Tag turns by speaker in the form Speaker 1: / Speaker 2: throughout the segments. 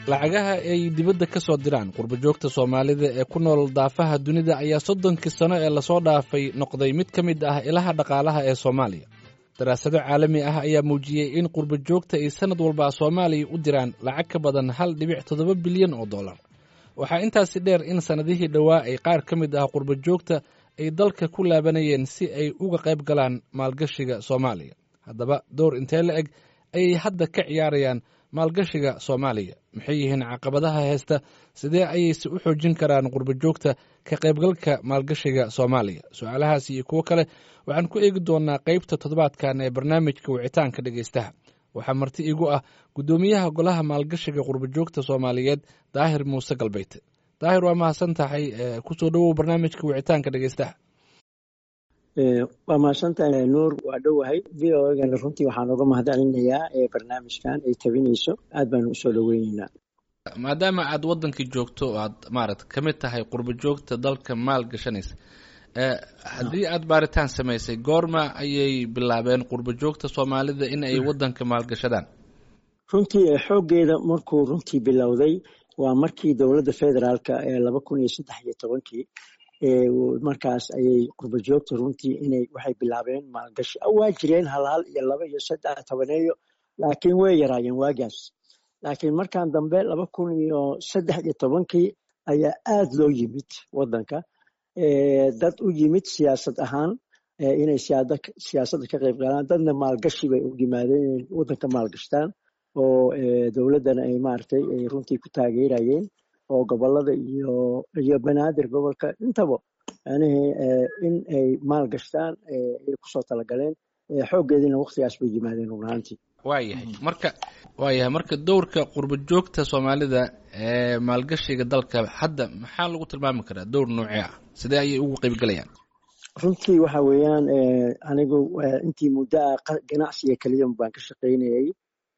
Speaker 1: lacagaha ay dibadda ka soo diraan qurbajoogta soomaalida ee ku nool daafaha dunida ayaa soddonkii sano ee lasoo dhaafay noqday mid ka mid ah ilaha dhaqaalaha ee soomaaliya daraasado caalami ah ayaa muujiyey in qurbajoogta ay sannad walba soomaaliya u diraan lacag ka badan hal dhibic toddoba bilyan oo dollar waxaa intaasi dheer in sannadihii dhowaa ay qaar ka mid ah qurbajoogta ay dalka ku laabanayeen si ay uga qayb galaan maalgashiga soomaaliya haddaba door intee la eg ayay hadda ka ciyaarayaan maalgashiga soomaaliya maxay yihiin caqabadaha heesta sidee ayayse u xoojin karaan qurbajoogta ka qaybgalka maalgashiga soomaaliya su-aalahaas iyo kuwo kale waxaan ku eegi doonaa qeybta toddobaadkan ee barnaamijka wicitaanka dhegaystaha waxaa marti igu ah guddoomiyaha golaha maalgashiga qurbajoogta soomaaliyeed daahir muuse galbeyte daahir waa mahadsan tahay kusoo dhowow barnaamijka wicitaanka dhegaystaha
Speaker 2: waa mahadsantahay nuur waa dhowahay v o egana runtii waxaan uga mahadcelinayaa barnaamijkan ay tabinayso aad baanu usoo dhoweyneynaa
Speaker 1: maadaama aad waddankii joogto oo aad maarata ka mid tahay qurbajoogta dalka maal gashanaysa haddii aad baaritaan samaysay goorma ayay bilaabeen qurbajoogta soomaalida in ay waddanka maalgashadaan
Speaker 2: runtii xooggeeda markuu runtii bilowday waa markii dowladda federaalka ee laba kun iyo saddex iyo tobankii markaas ayay qurbajoogta runtii inay waxay bilaabeen maalgashi waa jireen hal hal iyo laba iyo saddex tobaneeyo laakiin way yaraayeen waagaas laakiin markan dambe laba kun iyo saddex iyo tobankii ayaa aad loo yimid waddanka dad u yimid siyaasad ahaan inay siyaasadda ka qayb galaan dadna maalgashi bay u yimaadeen inay waddanka maalgashtaan oo dowladdana ay maaragtay ay runtii ku taageerayeen oo gobolada iyo iyo banaadir gobolka intaba yanihii in ay maal gashtaan ay kusoo talagaleen xooggeediina waktigaas bay yimaadeen runaantii
Speaker 1: waayahay marka waayahay marka dowrka qurbajoogta soomaalida ee maalgashiga dalka hadda maxaa lagu tilmaami karaa dowr noocee ah sidee ayay ugu qaybgalayaan
Speaker 2: runtii waxa weeyaan anigu intii muddo ah ganacsiga keliya baan ka shaqaynayay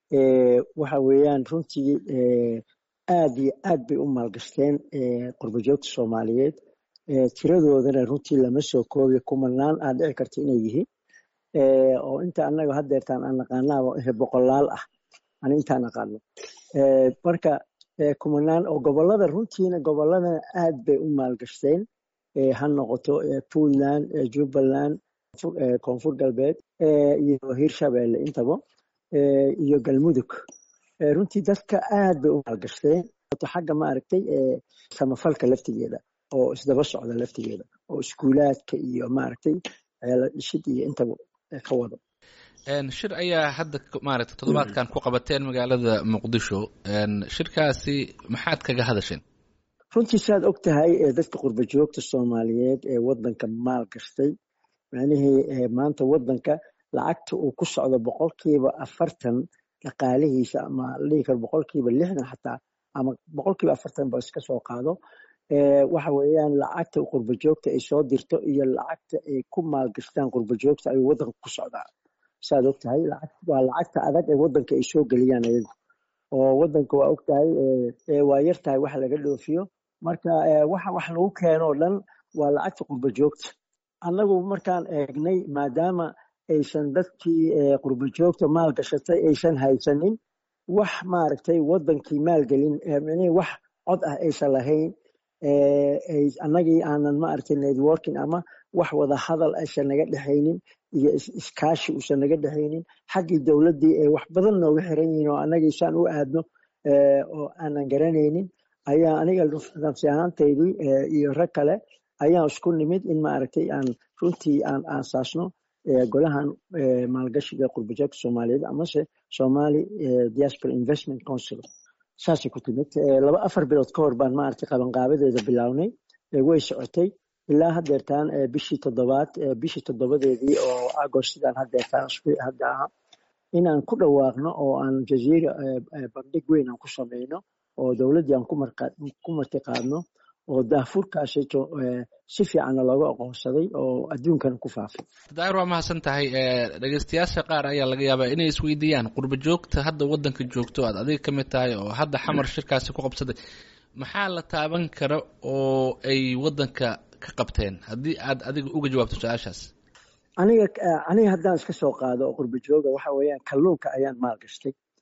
Speaker 2: waxa weeyaan runtii aad iyo aad bay u maalgashteen qurbajoogta soomaaliyeed tiradoodana runtii lama soo koobiyo kumanaan aad dhici karta inay yihiin oo inta anaga haddeertaan aan naqaanaaba boqolaal ah ani intaan naqaano marka kumanaan oo gobolada runtiina goboladana aad bay u maalgashteen ha noqoto puntland jubbaland koonfur galbeed iyo hirshabelle intaba iyo galmudug runtii dadka aad bay u maalgashteen xagga maaragtay samafalka laftigeeda oo isdaba socda laftigeeda oo iskuulaadka iyo maaragtay dhishid iyo intaba ka wado
Speaker 1: shir ayaa hadda maaragtay toddobaadkan ku qabateen magaalada muqdisho shirkaasi maxaad kaga hadasheen
Speaker 2: runtii saad og tahay dadka qurbajoogta soomaaliyeed ee waddanka maal gashtay macnihii maanta waddanka lacagta uu ku socdo boqolkiiba afartan dhaqaalihiisa ama la dhihi karo boqolkiiba lixdan xataa ama boqolkiiba afartan ba iska soo qaado waxa weeyaan lacagta qurbajoogta ay soo dirto iyo lacagta ay ku maalgashtaan qurbajoogta ayuu waddanka ku socdaa saad og tahay waa lacagta adag ee waddanka ay soo geliyaan ayagu oo waddanka waa og tahay waa yar tahay wax laga dhoofiyo marka waxa wax lagu keeno o dhan waa lacagta qurbajoogta annagu markaan eegnay maadaama aysan dadkii qurbajoogta maal gashatay aysan haysanin wax maaragtay waddankii maalgelin wax cod ah aysan lahayn annagii aanan maaragtay networking ama wax wada hadal aysan naga dhexaynin iyo iskaashi uusan naga dhexaynin xaggii dowladdii ay wax badan nooga xiran yihiin oo annagii saan u aadno oo aanan garanaynin ayaa aniga nafsi ahaantaydii iyo rag kale ayaan isku nimid in maaragtay aan runtii aan aasaasno golahan maalgashiga qurbajoogta soomaaliyeed amase somali diaspora investment council saasay ku timid laba afar bilood ka hor baan maaragtay qabanqaabadeeda bilownay way socotay ilaa haddeertaan bishii toddobaad bishii toddobadeedii oo agost sidaan haddeertaan hadda aha inaan ku dhawaaqno oo aan jaziira bandhig weyn aan ku samayno oo dowladdii aan ku martiqaadno oo daafurkaasito si fiicanna looga aqoonsaday oo adduunkana ku faafay
Speaker 1: daahir waa mahadsan tahay dhegeystayaasha qaar ayaa laga yaabaa inay isweydiiyaan qurba joogta hadda waddanka joogto aad adiga ka mid tahay oo hadda xamar shirkaasi ku qabsaday maxaa la taaban kara oo ay waddanka ka qabteen haddii aad adiga uga jawaabto su-aashaas
Speaker 2: aniga aniga haddaan iska soo qaado oo qurba jooga waxa weeyaan kalluunka ayaan maal gashtay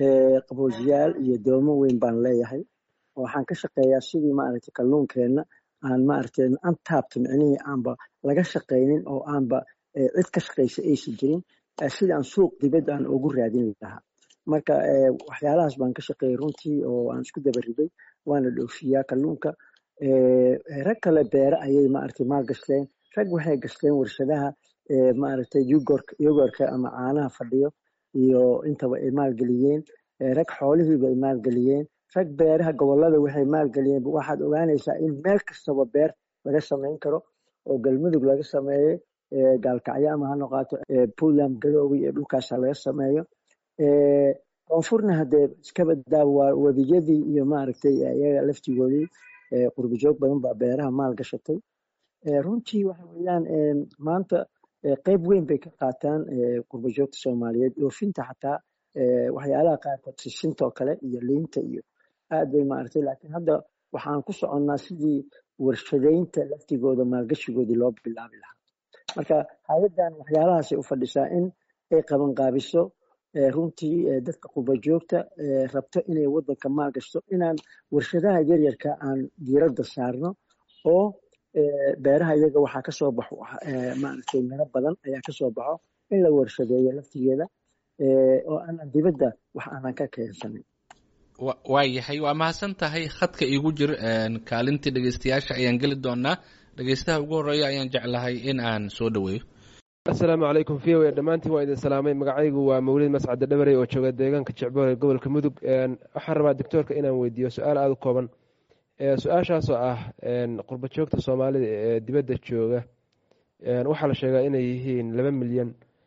Speaker 2: qaboojiyaal iyo doomo weyn baan leeyahay waxaan ka shaqeeyaa sidii maaragtay kalluunkeenna aan maaragtay antaabta micnihii aanba laga shaqaynin oo aanba cid ka shaqaysa aysan jirin sidii aan suuq dibadda aan ugu raadin lahaa marka waxyaalahaas baan ka shaqeeyay runtii oo aan isku daba riday waana dhoofiyaa kalluunka rag kale beere ayay maaragtay maal gashteen rag waxay gashteen warshadaha maaragtay yogorka ama caanaha fadhiyo iyo intaba ay maalgeliyeen rag xoolihiiba ay maalgeliyeen rag beeraha gobolada waxay maalgeliyeen waxaad ogaanaysaa in meel kastaba beer laga samayn karo oo galmudug laga sameeyey gaalkacyo ama ha noqoto puntland gadoowe iyo dhulkaasa laga sameeyo koonfurna haddee iskaba daa waa webiyadii iyo maaragtay iyaga laftigoodii qurbijoog badan baa beeraha maal gashatay runtii waxa weeyaan maanta qeyb weyn bay ka qaataan qurbijoogta soomaaliyeed oofinta xataa waxyaalaha qaarkood sisinta oo kale iyo liinta iyo aad bay maaragtay laakiin hadda waxaan ku soconnaa sidii warshadaynta laftigooda maalgashigoodii loo bilaabi lahaa marka hay-addan waxyaalahaasay u fadhisaa in ay qabanqaabiso runtii dadka qurbajoogta rabto inay waddanka maal gashto inaan warshadaha yaryarka aan diiradda saarno oo beeraha iyaga waxaa kasoo baxo maaragtay miro badan ayaa kasoo baxo in la warshadeeyo laftigeeda oo aanan dibadda wax aanan ka keensanin
Speaker 1: waa yahay waa mahadsan tahay khadka iigu jir kaalintii dhegeystayaasha ayaan geli doonaa dhegeystaha ugu horeeya ayaan jeclahay in aan soo dhaweeyo
Speaker 3: asalaamu calaykum v o a dhammaantiin waa idin salaamay magacaygu waa mawlid mascade dhabarey oo jooga deegaanka jecboor ee gobolka mudug waxaan rabaa doctoorka inaan weydiiyo su-aal aada u kooban su-aashaasoo ah qurba joogta soomaalida ee dibadda jooga waxaa la sheegaa inay yihiin laba milyan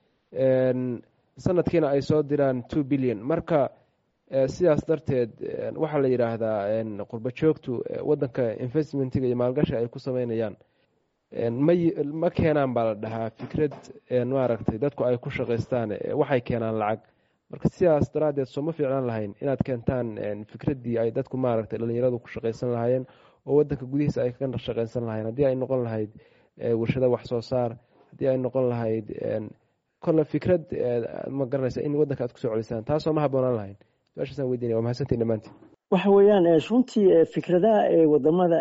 Speaker 3: sanadkiina ay soo diraan two billion marka sidaas darteed waxaa la yidhaahdaa qurba joogtu wadanka investmentiga iyo maalgashi ay ku sameynayaan ma keenaan baa la dhahaa fikrad maaragtay dadku ay ku shaqaystaan waxay keenaan lacag marka sidaas daraaddeed sooma fiicnaan lahayn inaad keentaan fikraddii ay dadku maaragtay dhalinyaradu ku shaqaysan lahaayeen oo wadanka gudihiisa ay ka shaqaysan lahayen haddii ay noqon lahayd warshada wax soo saar haddii ay noqon lahayd kolle fikrad ma garanaysa in wadanka aad kusoo celisaan taasoo ma haboonaan lahayn su-aashaasaan weydiinaya waa mahadsantiin dhammaantiin
Speaker 2: waxa weeyaan runtii fikradaha wadamada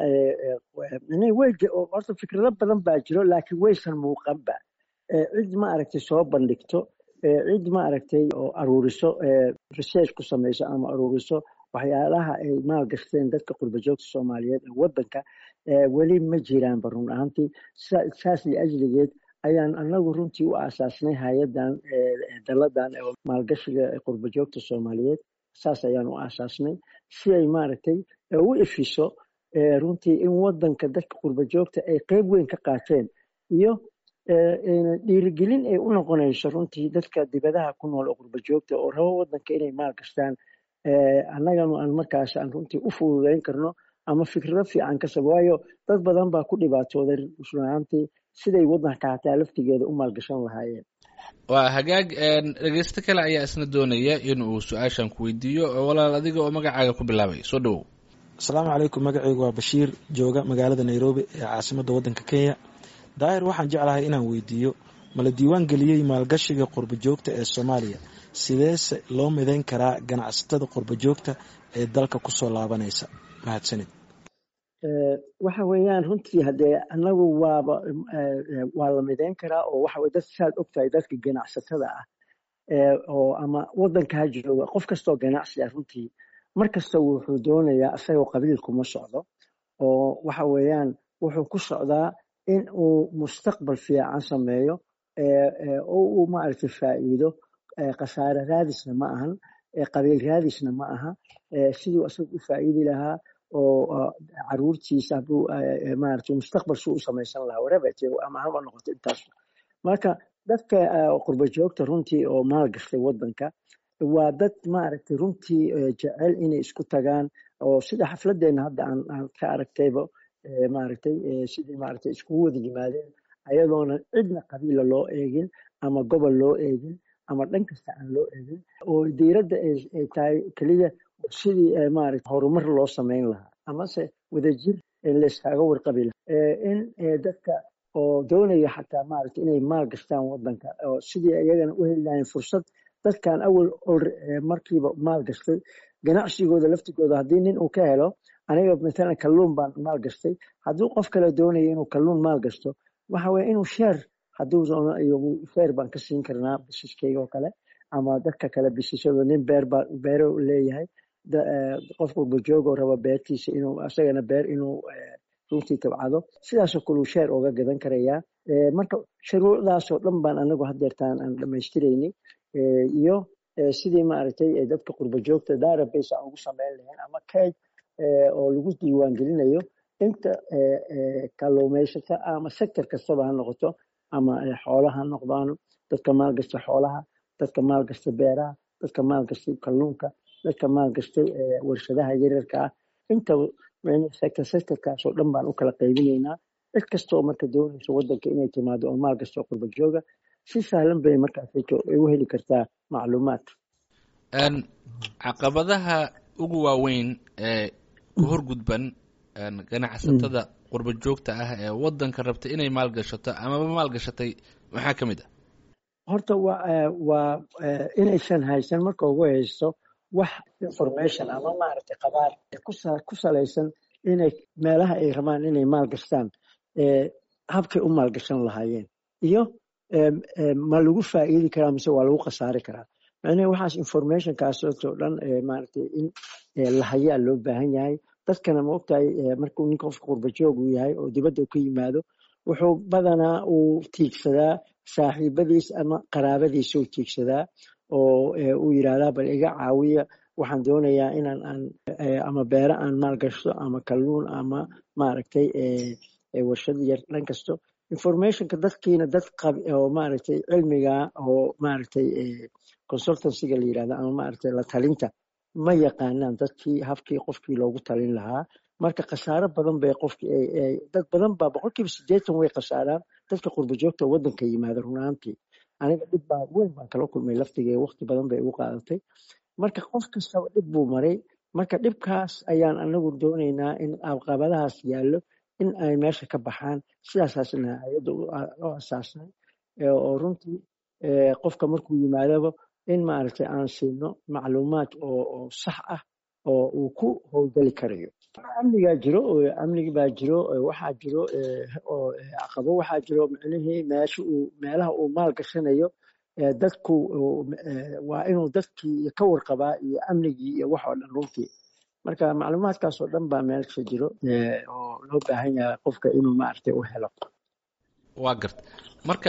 Speaker 2: horta fikrado badan baa jiro laakiin waysan muuqanba cid ma aragtay soo bandhigto cid ma aragtay oo aruuriso research ku samayso ama aruuriso waxyaalaha ay maal gashteen dadka qurbajoogta soomaaliyeed ee wadanka weli ma jiraanba run ahaantii saas liajligeed ayaan anagu runtii u aasaasnay hay-adan daladan maalgashiga qurbajoogta soomaaliyeed saas ayaan u aasaasnay si ay maaragtay u ifiso runtii in wadanka dadka qurbajoogta ay qeyb weyn ka qaateen iyo dhiirigelin ay u noqonayso runtii dadka dibadaha ku nool oo qurbajoogta oo rabo wadanka inay maal gashtaan annaganu aan markaas aan runtii u fududayn karno ama fikrado fiican kasab waayo dad badan baa ku dhibaatooday runaantii siday wadanka hataa laftigeeda u maalgashan lahaayeen
Speaker 1: waa hagaag dhegeysto kale ayaa isna doonaya in uu su-aashan ku weydiiyo walaal adiga oo magacaaga ku bilaabay soo dhawow
Speaker 4: asalaamu calaykum magacaygu waa bashiir jooga magaalada nairobi ee caasimadda waddanka kenya daahir waxaan jeclahay inaan weydiiyo mala diiwaan geliyey maalgashiga qurbajoogta ee soomaaliya sideese loo midayn karaa ganacsatada qurbajoogta ee dalka kusoo laabanaysa mahadsanid
Speaker 2: waxa weeyaan runtii haddee anagu waaba waa la midayn karaa oo waxa dad saad ogtahay dadka ganacsatada ah oo ama wadankaa jooga qof kastoo ganacsi ah runtii mar kasta wuxuu doonayaa isagoo qabiil kuma socdo oo waxa weeyaan wuxuu ku socdaa in uu mustaqbal fiican sameeyo oo uu maaragtay faa'iido khasaare raadisna ma ahan qabiil raadisna ma aha siduu isaga u faa'iidi lahaa oo caruurtiisa hadduu maaragtay mustaqbal suu u samaysan lahaa whatever ama haba noqoto intaas marka dadka qurba joogta runtii oo maal gashtay wadanka waa dad maaragtay runtii jecel inay isku tagaan oo sida xafladeenna hadda aan ka aragtayba maaragtay sidii maaragtay iskugu wada yimaadeen ayadoona cidna qabiila loo eegin ama gobol loo eegin ama dhan kasta aan loo eegin oo diiradda ay tahay keliya sidii maaragtay horumar loo samayn lahaa amase wadajir layskaaga warqabi lahaa in dadka oo doonaya xataa maaragtay inay maal gashtaan wadanka oo sidii iyagana u heli lahayn fursad dadkan awal markiiba maal gashtay ganacsigooda laftigooda haddii nin uu ka helo aniga matalan kalluun baan maal gashtay hadduu qof kale doonayo inuu kalluun maal gasto waxa weye inuu sheer hadduu sheer baan ka siin karnaa bisiskeyga oo kale ama dadka kale bisishada nin beer baa beero leeyahay qof walbajoogoo raba beertiisa inuu asagana beer inuu runtii tabcado sidaasoo kaleu sheer ooga gadan karayaa marka shuruucdaasoo dhan baan anagu hadeertaan aan dhamaystirayni iyo sidii maaragtay dadka qurba joogta database aan ugu sameyn lahayn ama kayd oo lagu diiwaan gelinayo inta kalluumaysata ama sector kastaba ha noqoto ama xoolaha ha noqdaan dadka maalgasta xoolaha dadka maalgasta beeraha dadka maalgastay kalluunka dadka maalgastay warshadaha yaryarka ah inta sector sectorkaasoo dhan baan u kala qaybinaynaa cid kastoo marka doonayso wadanka inay timaado oo maalgasto qurba jooga si sahlan bay markaas u heli kartaa macluumaad
Speaker 1: caqabadaha ugu waaweyn ee ku horgudban ganacsatada qurba joogta ah ee wadanka rabta inay maalgashato amaba maalgashatay maxaa ka mid ah
Speaker 2: horta wa waa inaysan haysan marka ugu haysto wax information ama maaragtay qabaar ku salaysan inay meelaha ay rabaan inay maalgashtaan habkay u maalgashan lahaayeen iyo ma lagu faa'iidi karaa mise waa lagu khasaari karaa macnaha waxaas informationkaasoo dhan maaragtay in lahayaa loo baahan yahay dadkana ma ogtahay markuu ninka qofka qurbajoog uu yahay oo dibadda u ka yimaado wuxuu badanaa uu tiigsadaa saaxiibadiis ama qaraabadiisa uu tiigsadaa oo uu yidhaahdaa bal iga caawiya waxaan doonayaa inaan aan ama beere aan maalgashto ama kalluun ama maaragtay warshad yar dhan kasto informationka dadkiina dad qab oo maaragtay cilmiga oo maaragtay consultancyga la yirahda ama maaragtay la talinta ma yaqaanaan dadkii habkii qofkii loogu talin lahaa marka khasaaro badan bay qofkii dad badan baa boqolkiiba siddeetan way khasaaraan dadka qurba joogta waddanka yimaada runaantii aniga dhib baa weyn baan kala kulmay laftigee waqti badan bay igu qaadatay marka qof kastaba dhib buu maray marka dhibkaas ayaan anagu doonaynaa in caqabadahaas yaallo in ay meesha ka baxaan sidaasaasna hay-adda loo asaasnay oo runtii qofka markuu yimaadaba in maaragtay aan siino macluumaad oo sax ah oo uu ku howlgeli karayo amnigaa jiro amnigi baa jiro waxaa jiro caqabo waxaa jiro micnihii meesha uu meelaha uu maal gashanayo dadku waa inuu dadkii ka warqabaa iyo amnigii iyo wax oo dhan runtii marka macluumaadkaasoo dhan baa meelsha jiro oo loo baahan yahay qofka inuu maaragtay u helo
Speaker 1: waa garta marka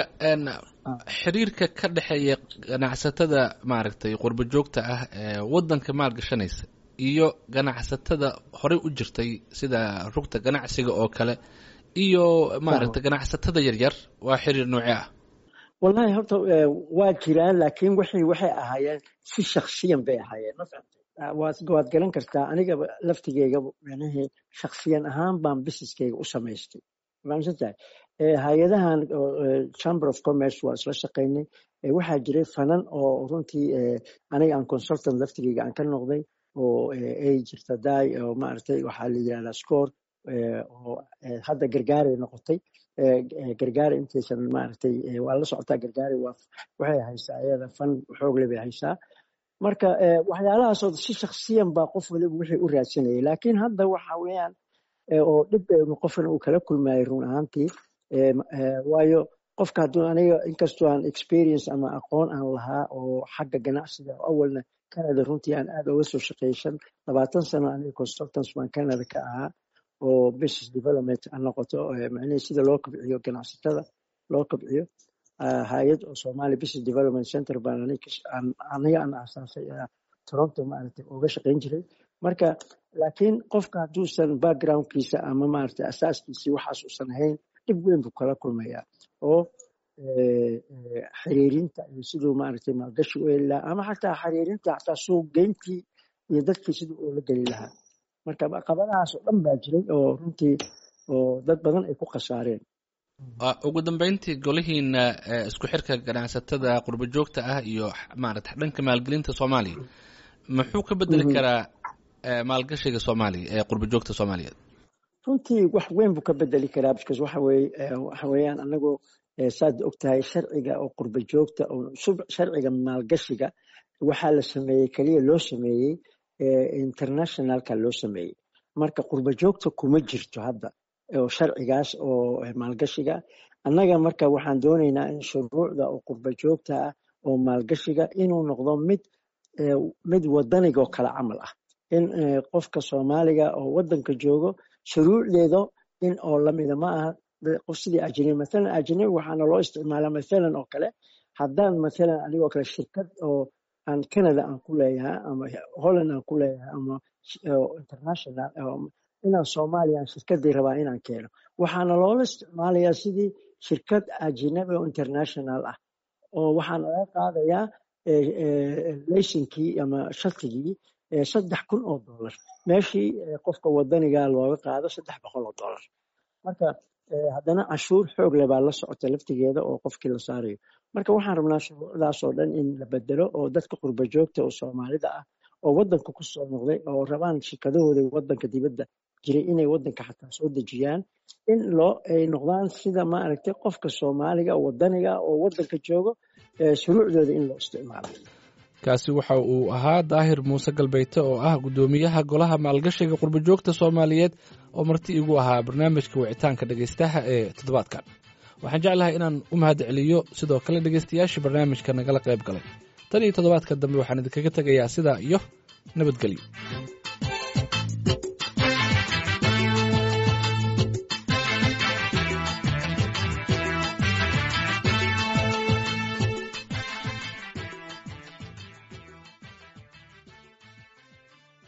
Speaker 1: xiriirka ka dhexeeya ganacsatada maaragtay qurbo joogta ah ee waddanka maalgashanaysa iyo ganacsatada horey u jirtay sida rugta ganacsiga oo kale iyo maaragtay ganacsatada yaryar waa xiriir noocee ah
Speaker 2: wallahi horta waa jiraan laakiin waxay waxay ahaayeen si shaksiyan bay ahaayeen ma fahamtay waad garan kartaa aniga laftigeyga micnihii shaksiyan ahaan baan businesskeyga u samaystay fahamsantahay hay-adahan chamber of commerce waa isla shaqaynay waxaa jiray fanan oo runtii aniga aan consultant laftigeyga aan ka noqday oo ay jirta daay oo maaragtay waxaa la yidhahdaa score oo hadda gargaaray noqotay gargaara intaysan maaragtay waa la socotaa gargaari waa waxay haysaa iyada fan xoogle bay haysaa marka waxyaalahaasoo si shaksiyan baa qof waliba wixii u raadsanayay laakiin hadda waxa weeyaan oo dhib qofkan uu kala kulmayay run ahaantii waayo qofka hadduu aniga inkastoo aan experience ama aqoon aan lahaa oo xagga ganacsiga oo awalna canada runtii aan aad uga soo shaqeyshan labaatan sano aniga consultants baan canada ka ahaa oo business development ha noqoto macnihii sida loo kobciyo ganacsatada loo kobciyo hay-ad oo somali business development center baan aniga aan aasaasay toronto maaragtay uga shaqeyn jiray marka laakiin qofka hadduusan backgroundkiisa ama maaragtay asaaskiisii waxaas uusan ahayn dhib weyn buu kala kulmayaa oo xiriirinta iyo siduu maaragtay maalgashi u heli lahaa ama xataa xiriirinta xataa suuq geyntii iyo dadkii siduu ula geli lahaa marka caqabadahaas oo dhan baa jiray oo runtii oo dad badan ay ku khasaareen
Speaker 1: ugu dambeyntii golihiina isku xirka ganacsatada qurbo joogta ah iyo maarata dhanka maalgelinta soomaaliya muxuu ka bedeli karaa maalgashiga soomaaliya ee qurbo joogta soomaaliyeed
Speaker 2: runtii wax weyn buu ka bedeli karaa because waxa weye waxa weeyaan anagu saad ogtahay sharciga oo qurba joogta oo sharciga maalgashiga waxaa la sameeyey keliya loo sameeyey internationalka loo sameeyey marka qurba joogta kuma jirto hadda oo sharcigaas oo maalgashiga annaga marka waxaan doonaynaa in shuruucda oo qurba joogta ah oo maalgashiga inuu noqdo mid mid wadanigoo kale camal ah in qofka soomaaliga oo wadanka joogo shuruucdeeda in oo lamida ma aha qof sidii ajnabi mathalan ajnabi waxaana loo isticmaalaa mathalan oo kale haddaan mathalan anigoo kale shirkad oo aan canada aan ku leeyahay ama holland aan ku leeyahay ama international inaan soomaaliya aan shirkadii rabaa inaan keeno waxaana loola isticmaalayaa sidii shirkad ajnabi oo international ah oo waxaana laga qaadayaa laysinkii ama shatigii saddex kun oo dollar meeshii qofka wadaniga looga qaado saddex boqol oo dollar marka haddana cashuur xoog leh baa la socota laftigeeda oo qofkii la saarayo marka waxaan rabnaa shuruucdaas oo dhan in la bedelo oo dadka qurba joogta oo soomaalida ah oo wadanka ku soo noqday oo rabaan shirkadahooda wadanka dibadda jiray inay wadanka xataa soo dejiyaan in loo ay noqdaan sida maaragtay qofka soomaaliga wadaniga oo wadanka joogo shuruucdooda in loo isticmaalo
Speaker 1: kaasi waxa uu ahaa daahir muuse galbeyte oo ah guddoomiyaha golaha maalgashiga qurbajoogta soomaaliyeed oo marti igu ahaa barnaamijka wicitaanka dhegaystaha ee toddobaadkan waxaan jeclahay inaan u mahad celiyo sidoo kale dhegaystayaashii barnaamijka nagala qayb galay tan iyo toddobaadka dambe waxaan idinkaga tegayaa sidaa iyo nabadgelyo